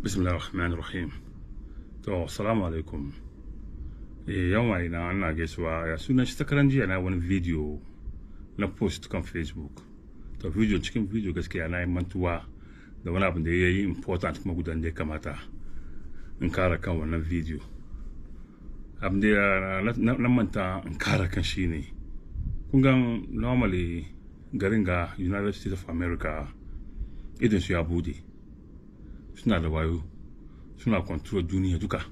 bismillah rahman rahim to assalamu alaikum eh yawan ina ana gaisuwa ya sunan shi takaran jiya na wani video na post kan facebook to video cikin video gaskiya na yi mantuwa da wani abin da ya yi important kuma gudan da ya kamata in kara kan wannan video abin da na manta in kara kan shi ne kun gan normally garin ga united states of america idan su ya bude suna da wayo suna control duniya duka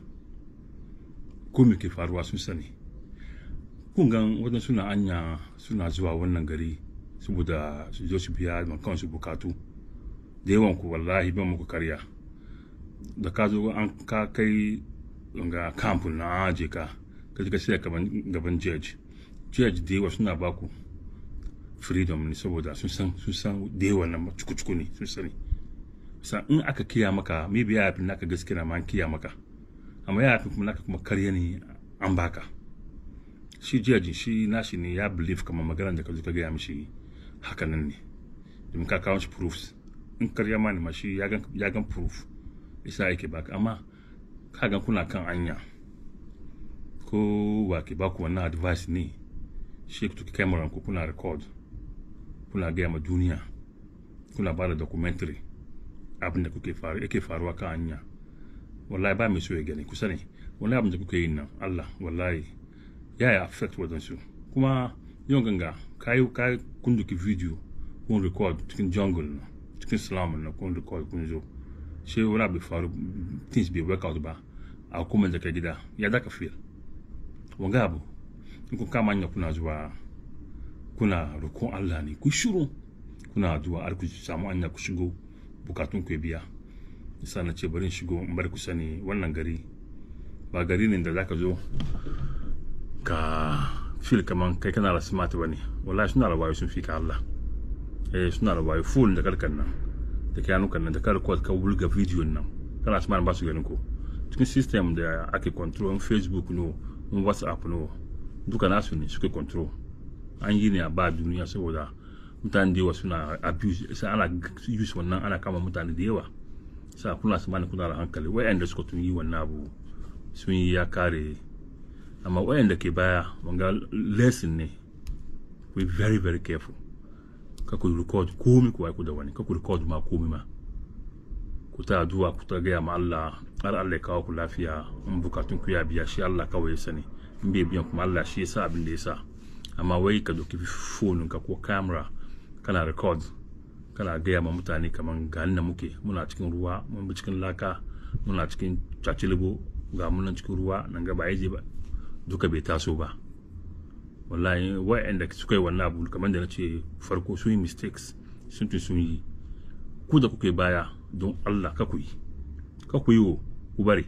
ko me ke faruwa sun sani kun gan wajen suna anya suna zuwa wannan gari saboda su zo su biya ma kansu bukatu da yawan ku wallahi ban muku karya da ka zo an ka kai ga camp na aje ka ka ji ka sai gaban judge judge da yawa suna baku freedom ne saboda sun san sun san da yawa nan cuku ne sun sani sa in aka kiya maka maybe ya yafi naka gaskiya ma an kiya maka amma ya yafi kuma naka kuma karya ne an baka shi judge shi nashi ne ya believe kamar maganar da ka zo ka gaya mishi hakanan ne domin ka kawo shi proofs in karya ma ne ma shi ya gan proof isa yake baka amma ka gan kuna kan anya ko wa ke baku wannan advice ne shi ku tuki camera ku kuna record kuna gaya ma duniya kuna ba da documentary abin da kuke faru yake faruwa kan hanya wallahi ba mai so ya gani kusa ne wani abin da kuke yin nan Allah wallahi ya yi affect wadansu kuma yau ganga kayi kayi kun duki video kun record cikin jungle na cikin slum na kun record kun zo sai wani abu faru things bai work out ba a kuma da ka gida ya da ka feel wanga abu in kun kama hanya kuna zuwa kuna roƙon Allah ne ku shiru kuna addu'a har ku samu hanya ku shigo bukatun ku biya isa na ce bari in shigo in bar ku sani wannan gari ba gari ne da zaka zo ka feel kaman kai kana da smart bane wallahi suna da wayo sun fi ka Allah eh suna da wayo full da karkan nan da kyanukan nan da ka record ka wulga video nan kana smart ba su ganin ko cikin system da ake control facebook no whatsapp no duka nasu ne suke control an yi ne a ba duniya saboda mutane da yawa suna abuse sai ana use wannan ana kama mutane da yawa sai kuna su mana kuna da hankali wayanda suka tun yi wannan abu sun yi ya kare amma wayanda ke baya wanga lesson ne we very very careful ka ku record komi ku ku da wani ka ku record ma komi ma ku ta addu'a ku ta gaya ma Allah har Allah ya kawo ku lafiya in bukatun ku ya biya shi Allah kawai ya sani in bai biyan kuma Allah shi ya sa abin da ya sa amma wai ka doki phone ka ko camera kana record kana gaya ma mutane kaman ga nan muke muna cikin ruwa mun bi cikin laka muna cikin cacilibo ga munan cikin ruwa nan ga ba yaje ba duka bai taso ba wallahi wa'anda suka yi wannan abu kamar da na ce farko sun yi mistakes sun tun sun yi ku da kuke baya don Allah ka ku yi ka ku yi wo ku bari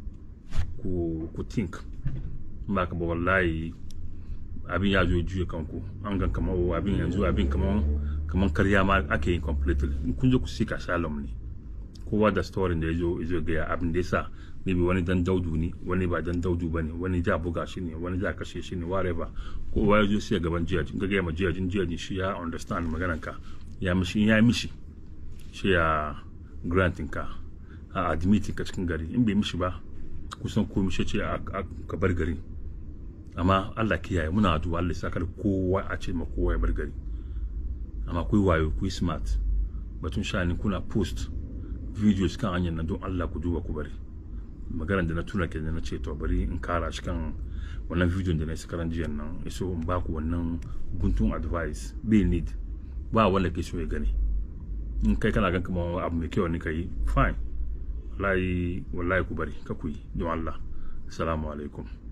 ku ku think ba ka ba wallahi abin ya zo juya kanku an gan kamar abin yanzu abin kamar kamar karya ma ake yin completely kun je ku sika shalom ne kowa da story da ya zo ya gaya abin da yasa maybe wani dan daudu ne wani ba dan daudu bane wani ja buga shi ne wani ja kashe shi ne whatever kowa ya zo sai gaban jiyajin ga gaya ma jiyajin jiyajin shi ya understand maganar ka ya mishi ya mishi shi ya granting ka a admitting ka cikin gari in bai mishi ba kusan komai shi ce ka bar gari amma Allah kiyaye muna addu'a Allah saka da kowa a ce ma kowa ya bar gari amma kuyi wayo kuyi smart batun shani kuna post videos kan hanyar nan don Allah ku duba ku bari maganar da na tuna ke na ce to bari in kara shi kan wannan video da na yi karan jiyan nan iso in ba ku wannan guntun advice bai need ba wanda ke so ya gani in kai kana gan kamar abu mai kyau ne ka yi fine wallahi wallahi ku bari ka ku yi don Allah assalamu alaikum